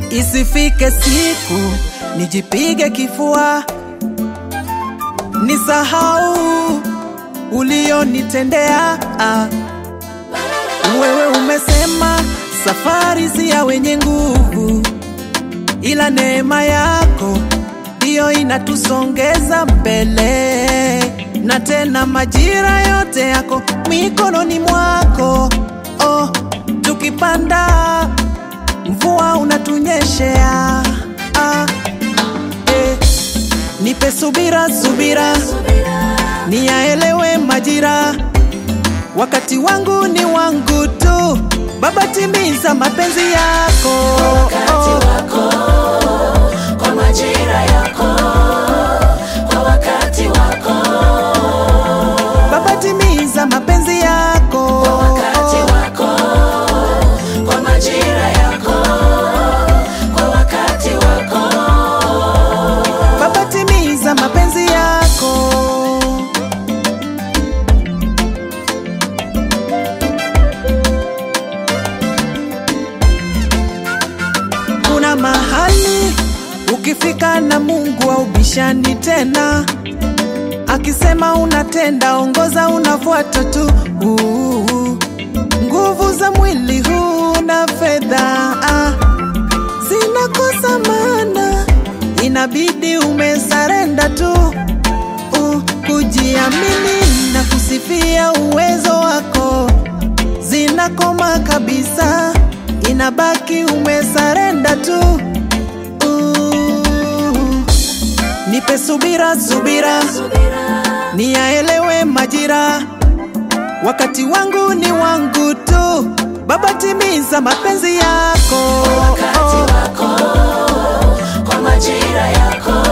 Isifike siku nijipige kifua, nisahau ulionitendea. Ah, Wewe umesema safari si ya wenye nguvu, ila neema yako ndiyo inatusongeza mbele, na tena majira yote yako mikononi mwako. Oh, tukipanda mvua unatunyeshea. Ah, eh, nipe subira, subira niyaelewe majira, wakati wangu ni wangu tu. Baba, timiza mapenzi yako wakati wako, kwa majira yako, kwa wakati wako, Baba, timiza mapenzi yako wakati wako, kwa majira yako, kwa wakati wako. Baba, timiza mapenzi yako. Kuna mahali ukifika na Mungu haubishani tena, akisema unatenda, ongoza, unafuata tu. Uh, Nguvu za mwili huu na fedha ah, zinakosa maana, inabidi umesarenda tu uh, kujiamini na kusifia uwezo wako zinakoma kabisa, inabaki umesarenda tu uh, nipe subira, subira niyaelewe majira, wakati wangu ni wangu tu. Baba, timiza mapenzi yako wakati wako, kwa majira yako,